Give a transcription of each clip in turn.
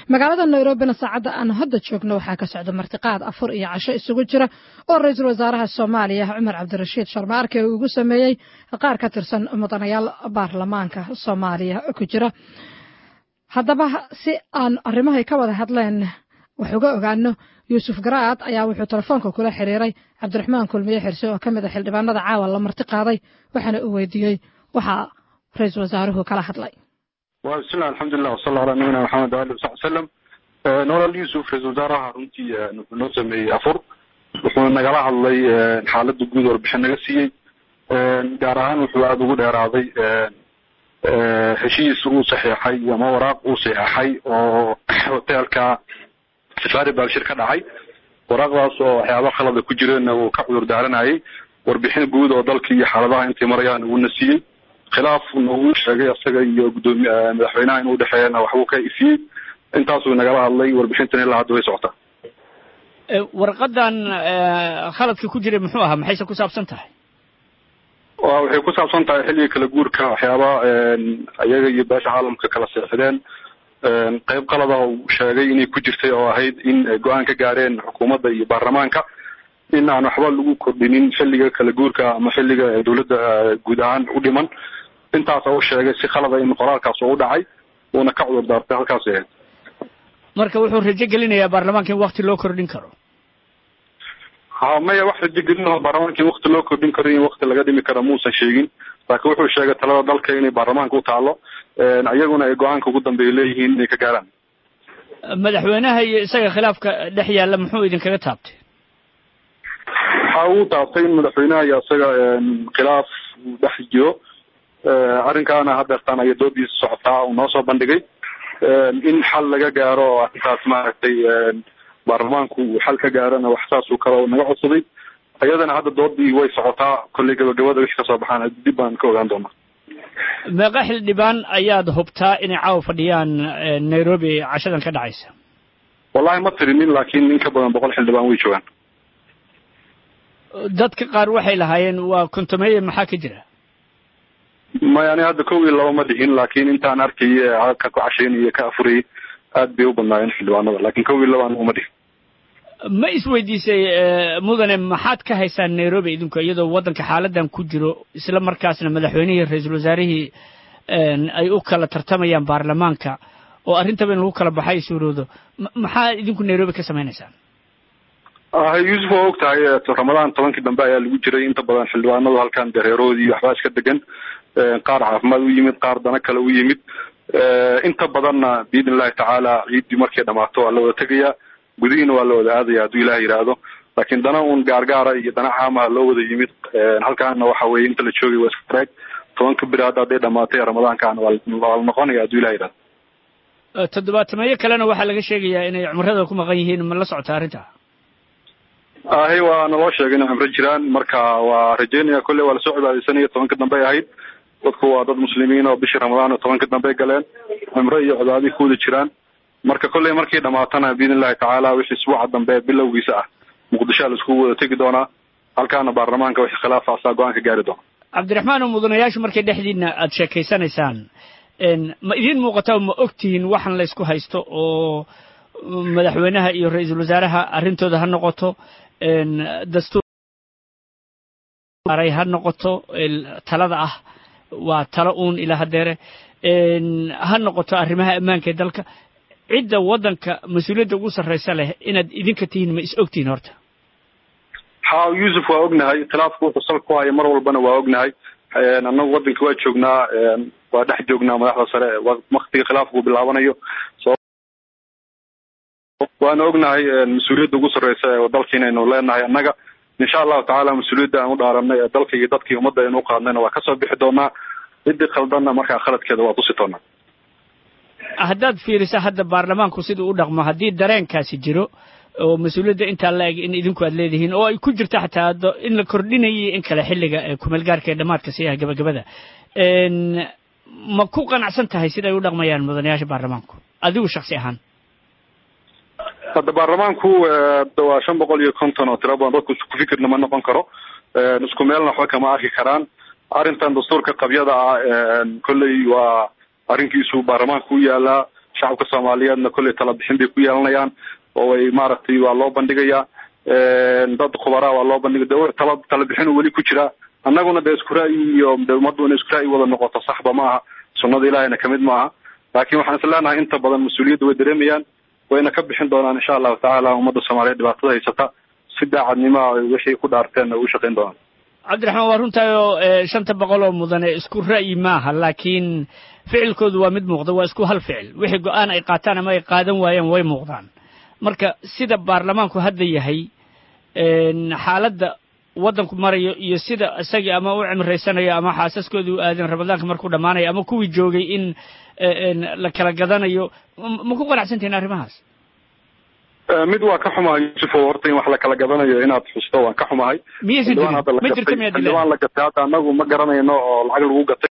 magaalada nairobina saacadda aan hadda joogno waxaa ka socda martiqaad afur iyo casho isugu jira oo ra-iisul wasaaraha soomaaliya cumar cabdirashiid sharmaarke uu ugu sameeyey qaar ka tirsan mudanayaal baarlamaanka soomaaliya ku jira haddaba si aan arrimahay ka wada hadleen wax uga ogaano yuusuf garaad ayaa wuxuu telefoonka kula xiriiray cabdiraxmaan kulmiye xirse oo ka mid a xildhibaanada caawa la marti qaaday waxaana uu weydiiyey waxaa ra-iisul wasaaruhu kala hadlay bismillahi alxamdulilah wasala ala nabiyina maxamed waali wasaxbi wasalam noolal yuusuf ra-isul wasaaraha runtii wuxuu noo sameeyey afur wuxuu nagala hadlay xaaladda guud warbixin naga siiyey gaar ahaan wuxuu aada ugu dheeraaday heshiis uu saxeexay ama waraaq uu saxeexay oo hoteelka safari baabshir ka dhacay waraaqdaas oo waxyaaba khalada ku jireenna uu ka cudur daaranayay warbixin guud oo dalka iyo xaaladaha intay marayaan uuna siiyey khilaafna uu sheegay isaga iyo gudoomiy madaxweynaha inuu dhexeeyana waxbuu ka ifiyey intaasuu nagala hadlay warbixintan ilaa hadda way socotaa warqadan khaladka ku jiray muxuu ahaa maxayse ku saabsan tahay wa waxay ku saabsan tahay xilliga kala guurka waxyaaba iyaga iyo beesha caalamka kala seexdeen qayb qalad ah uu sheegay inay ku jirtay oo ahayd in go-aan ka gaareen xukuumadda iyo baarlamaanka in aan waxba lagu kordhinin xilliga kala guurka ama xilliga dowladda guud ahaan u dhiman intaasa u sheegay si khalada in qoraalkaas oo u dhacay uuna ka cudur daartay halkaas ahayd marka wuxuu rajo gelinayaa baarlamaanka in wakti loo kordhin karo ha maya wax rajo gelinaho baarlamaanka in wakti loo kordhin karo in wakti laga dhimi karo muusan sheegin laakiin wuxuu sheegay talada dalka inay baarlamaanka u taalo iyaguna ay go-aanka ugu dambeeya leeyihiin inay ka gaaraan madaxweynaha iyo isaga khilaafka dhex yaalla muxuu idinkaga taabtay waxa uu taabtay in madaxweynaha iyo isaga khilaaf uu dhex jiro arrinkaana hadeertaan aya doodiisa socotaa uu noo soo bandhigay in xal laga gaaro oo arrintaas maaragtay baarlamaanku uu xal ka gaarana wax saasuu kale naga codsaday iyadana hadda doodii way socotaa kolley gabagabada wixii kasoo baxaan dib baan ka ogaan doonaa meeqa xildhibaan ayaad hubtaa inay caawa fadhiyaan nairobi cashadan ka dhacaysa wallahi ma tirinin laakiin in ka badan boqol xildhibaan way joogaan dadka qaar waxay lahaayeen waa kontomeeye maxaa ka jira maya ani hadda kow iyo laba ma dhihin laakiin intaan arkayay ka ku cashaynaya ka afurayay aad bay u badnaayeen xildhibaanada laakiin kow iyo laba anigu ma dhihin ma isweydiisay mudane maxaad ka haysaan nairobi idinku iyadoo waddanka xaaladan ku jiro isla markaasna madaxweynihii ra-iisul wasaarihii ay u kala tartamayaan baarlamaanka oo arrintaba in lagu kala baxay suuroodo maxaa idinku nairobi ka samaynaysaan yuusuf waa og tahay ramadaan tobankii dambe ayaa lagu jiray inta badan xildhibaanadu halkan dareeroodii waxbaa iska degan qaar caafimaad u yimid qaar dana kale u yimid inta badanna biidn illahi tacaala ciiddii markay dhamaato waa la wada tegayaa gudihiina waa la wada aadaya hadduu ilaah yidhaahdo laakiin dana uun gaargaara iyo dana caamaha loo wada yimid halkaana waxa weye inta la joogay waa iska raag tobanka beri hadda hadday dhamaatay ramadaankaana waa la noqonaya hadduu ilah yidhahdo toddobaatameeyo kalena waxaa laga sheegayaa inay cumrada ku maqan yihiin ma la socota arrinta ahi waa naloo sheegay inay cumro jiraan marka waa rajeynaya kolley waa lasoo cibaadeysanaya tobanka dambe ahayd dadku waa dad muslimiin oo bishii ramadaan oo tobanka dambe galeen cumro iyo cibaadii ku wada jiraan marka kolley markii dhamaatana biidn illahi tacaala wixii isbuuca dambe bilowgiisa ah muqdishoa laisku wada tegi doonaa halkaana baarlamaanka wixii khilaaf asaa go-aan ka gaari doona cabdiraxmaan oo mudanayaashu markay dhexdiina aada sheekaysanaysaan ma idiin muuqata ma og tihiin waxan laysku haysto oo madaxweynaha iyo ra-iisul wasaaraha arrintooda ha noqoto dastuur ha noqoto talada ah waa talo uun ilaa hadeere ha noqoto arrimaha ammaanka ee dalka cidda waddanka mas-uuliyadda ugu sarraysa leh inaad idinka tihiin ma is ogtihiin horta ha yuusuf waa ognahay khilaafku wuxuu sal ku haya mar walbana waa ognahay annagu waddanka waa joognaa waa dhex joognaa madaxda sare waktiga khilaafku bilaabanayo waana ognahay mas-uuliyadda ugu sarreysa ee dalka inaynu leenahay annaga insha allahu tacaala mas-uuliyadda aan u dhaaranay ee dalka iyo dadkii ummadda aynu uqaadnayna waa kasoo bixi doonaa ciddii khaldanna markaa khaladkeeda waa tusi doonaa haddaad fiiriso hadda baarlamaanku siduu u dhaqmo haddii dareenkaasi jiro oo mas-uuliyadda intaa la eg in idinku aad leedihiin oo ay ku jirto xataa in la kordhinayay in kale xilliga kumeelgaarka ee dhamaadka si ah gabagabada ma ku qanacsan tahay siday u dhaqmayaan mudanayaasha baarlamaanku adigu shaksi ahaan hadda baarlamaanku waa shan boqol iyo konton oo tira badan dadku isku fikirna ma noqon karo isku meelna waxba kama arki karaan arrintan dastuurka qabyada ah kolley waa arrinkiisu baarlamaanka u yaalaa shacabka soomaaliyeedna kolley tala bixin bay ku yeelanayaan oo ay maaragtay waa loo bandhigayaa dad khubaraa waa loo bandhigay de tala tala bixin weli ku jiraa annaguna de isku ra'yi iyo de ummaddu inay isku ra'yi wada noqoto saxba ma aha sunnada ilaahayna kamid ma aha laakiin waxaan is leenahay inta badan mas-uuliyadda way dareemayaan wayna ka bixin doonaan insha allahu tacaala ummadda soomaaliyeed dhibaatada haysata si daacadnimoa wixii ku dhaarteen ugu shaqayn doonaan cabdiraxmaan waa runtahay oo shanta boqol oo mudane isku ra'yi maaha laakiin ficilkoodu waa mid muuqda waa isku hal ficil wixii go-aan ay qaataan ama ay qaadan waayeen way muuqdaan marka sida baarlamaanku hadda yahay xaaladda waddanku marayo iyo sida isagii ama u cimraysanayo ama xaasaskoodii u aadeen ramadaanka markuu dhammaanayo ama kuwii joogay in la kala gadanayo ma ku qanacsantihin arrimahaas mid waa ka xumahay yuusufo horta in wax la kala gadanayo inaad xusto waan ka xumahay miyaysan jirin ma jirto miyaad xildhibaan la gatay hadda anagu ma garanayno oo lacag lagu gatay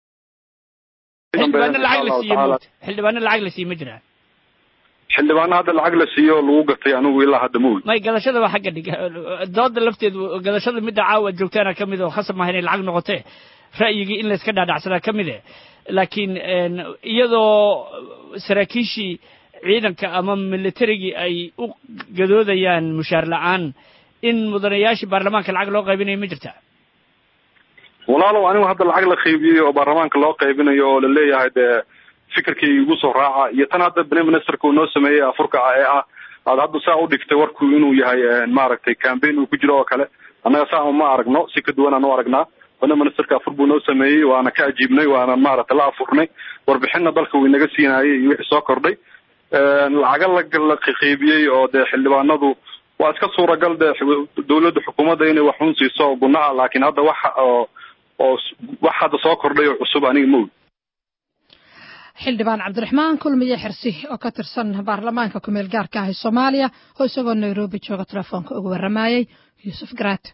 xildhibaano lacag la siiye moogta xildhibaano lacag la siiye ma jiraan xildhibaano hadda lacag la siiyo lagu gatay anigu ilaa hadda ma ogi may gadashada waa xagga dhig dooda lafteedu gadashada midda caawa aad joogtaana ka mid oo khasab maaha inay lacag noqotee ra'yigii in layska dhaadhacsadaa ka mid eh laakiin iyadoo saraakiishii ciidanka ama militarigii ay u gadoodayaan mushaar la-aan in mudanayaashii baarlamaanka lacag loo qaybinayo ma jirta walaalow anigu hadda lacag la qaybiyey oo baarlamaanka loo qaybinayo oo laleeyahay dee fikirkii igu soo raaca iyo tan hadda prime ministerka uu noo sameeyey afurka ah ee ah aad hadda saa u dhigtay warku inuu yahay maaragtay cambaign uu ku jiro oo kale annaga saa ma aragno si ka duwan aan u aragnaa prime ministerka afur buu noo sameeyey waana ka ajiibnay waana maaragtay la afurnay warbixinna dalka wuu inaga siinayay iyo wixii soo kordhay lacaga la qaybiyey oo dee xildhibaanadu waa iska suuragal dee dawladda xukuumadda inay wax un siiso gunaha laakiin hadda wax oo oo wax hadda soo kordhay oo cusub aniga ma ogi xildhibaan cabdiraxmaan kulmiye xirsi oo ka tirsan baarlamaanka kumeel gaarka ah ee soomaaliya oo isagoo nairobi jooga telefoonka ugu warramayey yuusuf garaat